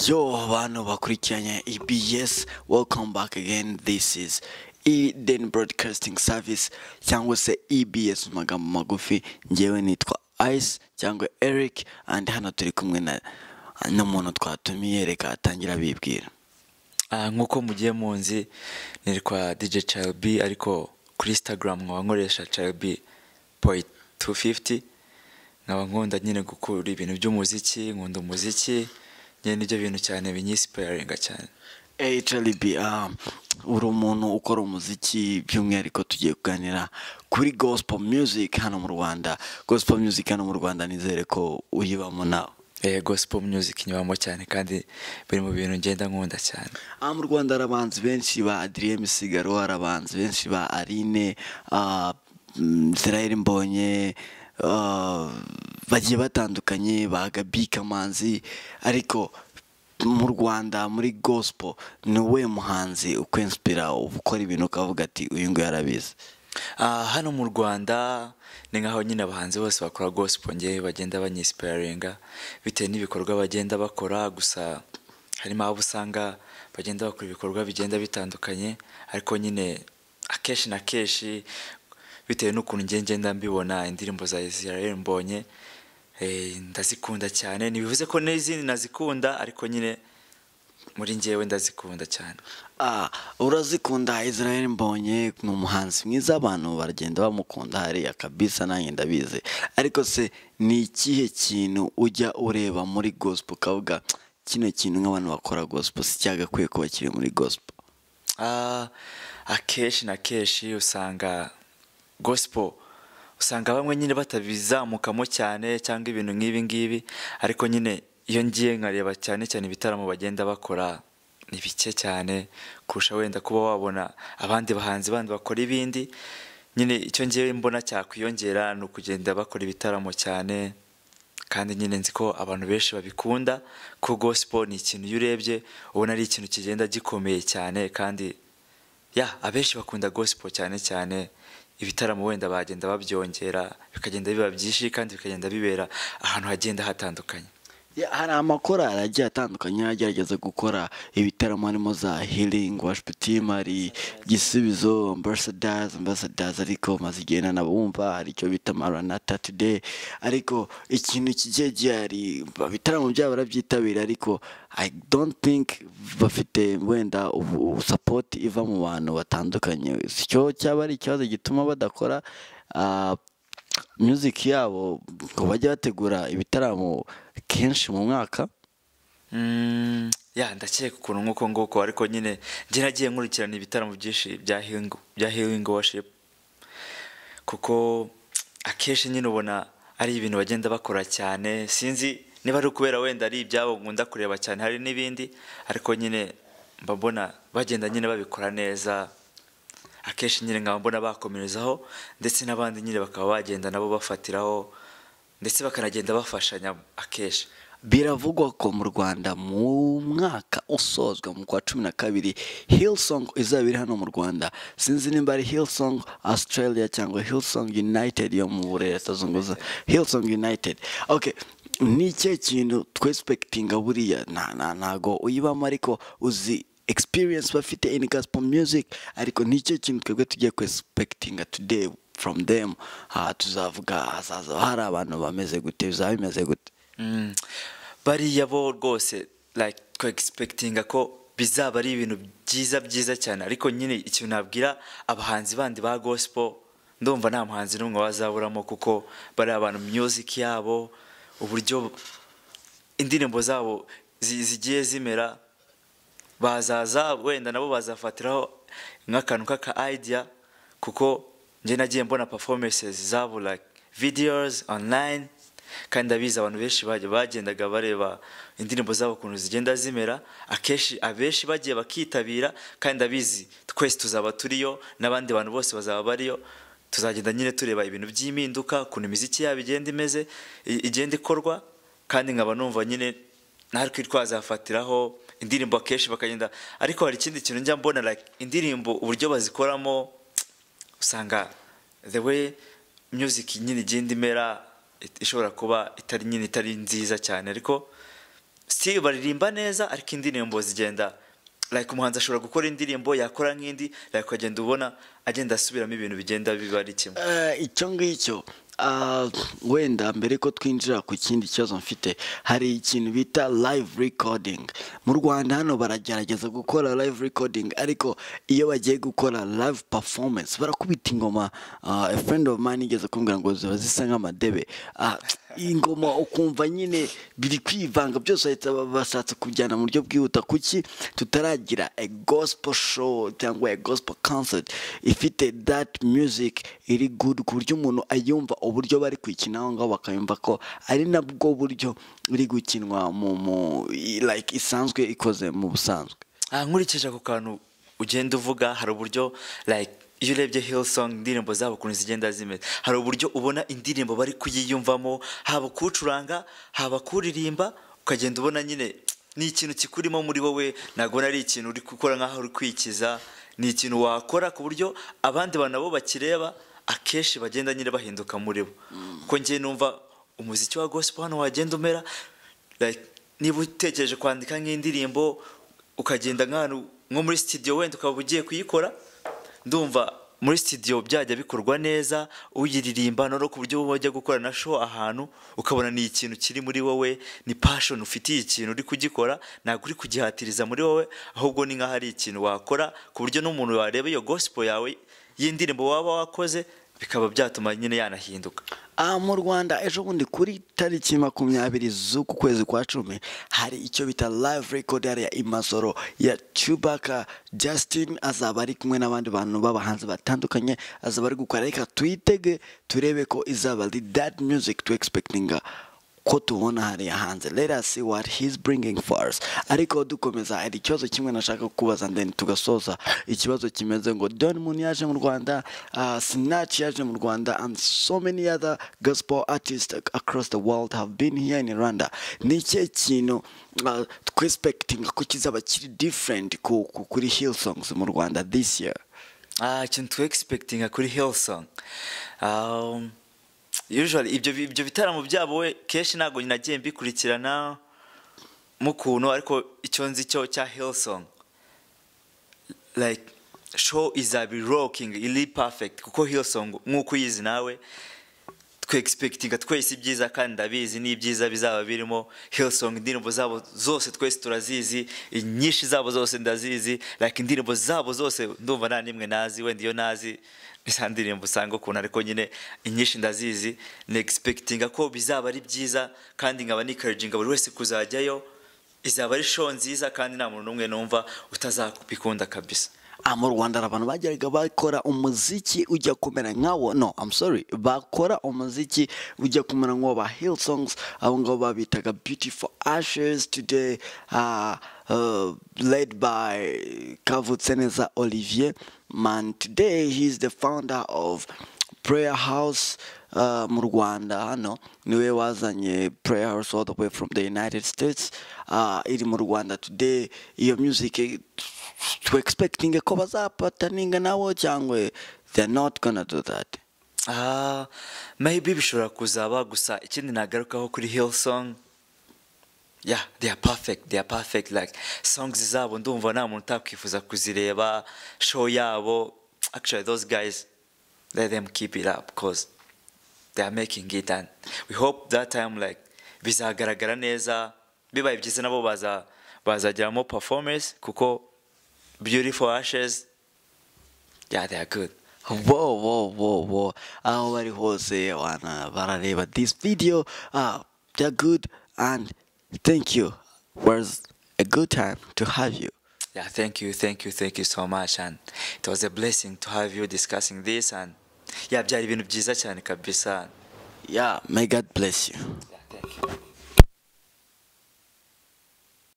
yo abantu bakurikiranye EBS welcome back again this is Eden Broadcasting Service cyangwa se EBS mu magambo magufi ngewe nitwa Ice cyangwa Eric and hano turi kumwe na n'umuntu twatumiye reka atangira bibwira Ah, nk'uko mugiye munzi nitwa DJ Chilby ariko kuri Instagram nkaba nkoresha Chilby point 250 nkaba nkunda nyine gukura ibintu by'umuziki nkunda umuziki nyine nibyo bintu cyane binyisipayaringa cyane HLB um, uri umuntu ukora umuziki by'umwihariko tugiye kuganira kuri gospel music hano mu Rwanda gospel music hano mu Rwanda nizere ko uyibamo nawe eh gospel music nyibamo cyane kandi biri mu bintu ngenda nkunda cyane aha mu rwanda hari abahanzi benshi ba adrien misigaro hari abahanzi benshi ba aline ah, mm, israel mbonye ah, bagiye batandukanye ba gabi kamanzi ariko mu rwanda muri gospel ni uwuhe muhanzi ukwinspira ukora ibintu ukavuga ati uyu nguyu arabizi Ah, hano mu rwanda ni nk'aho nyine abahanzi bose bakora gospel ngewe bagenda banyisipayaringa bitewe n'ibikorwa bagenda bakora gusa harimo abo usanga bagenda bakora ibikorwa bigenda bitandukanye ariko nyine akenshi na kenshi bitewe n'ukuntu ngiye ngenda mbibona indirimbo za israel mbonye eh, ndazikunda cyane ntibivuze ko n'izindi nazikunda ariko nyine muri ngewe ndazikunda cyane Ah, urazikunda israel mbonye ni umuhanzi mwiza abantu baragenda bamukunda hariya kabisa nanjye ndabizi ariko se ni ikihe kintu ujya ureba muri gospel ukavuga kino kintu nk'abantu bakora gospel si cyagakwiye kuba kiri muri gospel Ah, akenshi na kenshi usanga gospel usanga bamwe nyine batabizamukamo cyane cyangwa ibintu nk'ibi ngibi ariko nyine iyo ngiye nkareba cyane cyane ibitaramo bagenda bakora ni bike cyane kurusha wenda kuba wabona abandi bahanzi bandi bakora ibindi nyine icyo ngiye mbona cyakwiyongera ni ukugenda bakora ibitaramo cyane kandi nyine nzi ko abantu benshi babikunda ko gospel ni ikintu iyo urebye ubona ari ikintu kigenda gikomeye cyane kandi ya abenshi bakunda gospel cyane cyane ibitaramo wenda bagenda babyongera bikagenda biba byinshi kandi bikagenda bibera ahantu hagenda hatandukanye Ya, hari amakorali agiye atandukanye agerageza gukora ibitaramo harimo za healing worship team hari gisubizo ambassadors ambassadors ariko maze igihe nanabumva hari icyo bita maranata today ariko ikintu kigiye gihari ibitaramo byabo barabyitabira ariko i don't think bafite wenda ubu- support iva mu bantu batandukanye icyo cyaba ari ikibazo gituma badakora ah, music yabo ngo bajye bategura ibitaramo kenshi mu mwaka Mm, ya ndakeka ukuntu nk'uko nguko ariko nyine njye nagiye nkurikirana ibitaramo byinshi bya healing, bya healing worship kuko akenshi nyine ubona ari ibintu bagenda bakora cyane sinzi niba ari ukubera wenda ari ibyabo nkunda kureba cyane hari n'ibindi ariko nyine mba mbona bagenda nyine babikora neza akenshi nyine nkaba mbona bakomerezaho ndetse n'abandi nyine bakaba bagenda nabo bafatiraho ndetse bakanagenda bafashanya akenshi biravugwa ko mu rwanda mu mwaka usozwa mu kwa cumi na kabiri hillsong izaba iri hano mu rwanda sinzi nimba ari hillsong australia cyangwa hillsong united yo mu burerezazunguza hillsong united okay ni ikihe kintu twesipekitinga buriya na- na- ntago uyibamo ariko uzi experience bafite in gospel music ariko ni ikihe kintu twebwe tugiye kwesipekitinga today from them ha tuzavuga hazaza hari abantu bameze gute bizaba bimeze gute Mm. bariya bo rwose like ko expectinga ko bizaba ari ibintu byiza byiza cyane ariko nyine ikintu nabwira abahanzi bandi ba gospel ndumva nta muhanzi n'umwe wazaburamo kuko bari abantu music yabo uburyo indirimbo zabo zi- zigiye zimera bazaza wenda nabo bazafatiraho nk'akantu k'aka idea kuko njye nagiye mbona performances zabo like videos online kandi ndabizi abantu benshi bajya bagendaga bareba indirimbo zabo ukuntu zigenda zimera akenshi abenshi bagiye bakitabira kandi ndabizi twese tuzaba turiyo n'abandi bantu bose bazaba bariyo tuzagenda nyine tureba ibintu by'impinduka ukuntu imiziki yabo igenda imeze i- igenda ikorwa kandi nkaba numva nyine natwe twazafatiraho indirimbo akenshi bakagenda ariko hari ikindi kintu njya mbona like indirimbo uburyo bazikoramo usanga the way music nyine igenda imera it- ishobora kuba itari nyine itari nziza cyane ariko still baririmba neza ariko indirimbo zigenda like umuhanzi ashobora gukora indirimbo yakora nk'indi like ukagenda ubona agenda asubiramo ibintu bigenda biba ari kimwe Eh, icyo ngicyo ah, wenda mbere ko twinjira ku kindi kibazo mfite hari ikintu bita live recording mu rwanda hano baragerageza gukora live recording ariko iyo bagiye gukora live performance barakubita ingoma ah, a friend of mine igeze kumbwira ngo ziba zisa nk'amadebe Ah, ingoma ukumva nyine biri kwivanga byose bahita ba- bashatse kujyana mu buryo bwihuta kuki tutaragira a gospel show cyangwa a gospel concert ifite that music iri good ku buryo umuntu ayumva uburyo bari kwikina aho ngaho bakayumva ko ari nabwo buryo iri gukinwa mu mu i- like isanzwe ikoze mu busanzwe Ah, nkurikije ako kantu ugenda uvuga hari uburyo like iyo urebye Hillsong indirimbo zabo ukuntu zigenda zimeze hari uburyo ubona indirimbo bari kuyiyumvamo haba kuwucuranga haba kuririmba ukagenda ubona nyine ni ikintu kikurimo muri wowe ntabwo ubona ari ikintu uri gukora nk'aho uri kwikiza ni ikintu wakora ku buryo abandi bantu nabo bakireba akenshi bagenda nyine bahinduka muri bo kuko njye numva umuziki wa gospel hano wagenda umera like niba utekereje kwandika nk'indirimbo ukagenda nk'ahantu nko muri studio wenda ukaba ugiye kuyikora ndumva muri studio byajya bikorwa neza uyiririmba no ku buryo uba wajya gukora na show ahantu ukabona ni ikintu kiri muri wowe ni passion ufitiye ikintu uri kugikora ntabwo uri kugihatiriza muri wowe ahubwo ni nk'aho ari ikintu wakora ku buryo n'umuntu wareba iyo gospel yawe y'indirimbo waba wakoze bikaba byatuma nyine yanahinduka Ah, mu rwanda ejo bundi kuri tariki makumyabiri z'uku kwezi kwa cumi hari icyo bita live record ya imasoro ya cubaka justin azaba ari kumwe n'abandi bantu b'abahanzi batandukanye azaba ari gukora reka tuyitege turebe ko izaba ari that music to expectinga ko tubona hariya hanze let us see what he's bringing for us ariko dukomeza hari ikibazo kimwe nashaka kubaza then tugasoza ikibazo kimeze ngo Don Moon yaje mu Rwanda uh, Sinach yaje mu Rwanda and so many other gospel artists ac- across the world have been here in Rwanda ni ikihe kintu uh, twexpecting ko kizaba kiri different ku, ku, kuri Hillsongs mu Rwanda this year Ah, ikintu tu egispektinga kuri Hillsong. Um, usually ibyo bi- ibyo bitaramo byabo we kenshi ntabwo nagiye mbikurikirana mu kuntu ariko icyo nzi cyo cya Hillsong like show izaba rocking iri perfect kuko Hillsong nk'uko uyizi nawe twe expectinga twese ibyiza kandi ndabizi n'ibyiza bizaba birimo Hillsong indirimbo zabo zose twese turazizi inyinshi zabo zose ndazizi like indirimbo zabo zose ndumva nta nimwe nazi wenda iyo nazi za ndirimbo usanga ukuntu ariko nyine inyinshi ndazizi ni expectinga ko bizaba ari byiza kandi nkaba nikaraginga buri wese kuzajyayo izaba ari show nziza kandi nta muntu n'umwe numva utazabikunda kabisa Ah, mu rwanda hari abantu bageraga bakora umuziki ujya kumera nkawo no I'm sorry bakora umuziki ujya kumera nkawo ba hillsongs abo ngabo babitaga beautiful ashes today uh, uh, led by kavutse neza olivier man today he is the founder of prayer house uh, mu rwanda hano niwe wazanye prayer house all the way from the united states uh, iri mu rwanda today iyo music eh, tu expecting ko bazapataninga nabo cyangwa they're not gonna do that Ah, maybe bishobora kuzaba gusa ikindi nagarukaho kuri Hillsong yeah they are perfect they are perfect like songs zabo ndumva nta muntu utakwifuza kuzireba show yabo actually those guys let them keep it up cause they are making it and we hope that time like bizagaragara neza bibaye byiza nabo baza bazageramo performance kuko beautiful ashes yeah they are good wo wo wo wo aho bari hose wana barareba this video ah they're good and thank you was a good time to have you Yeah, thank you, thank you, thank you so much. And it was a blessing to have you discussing this. And yeah, byari ibintu byiza cyane kabisa. yeah may god bless you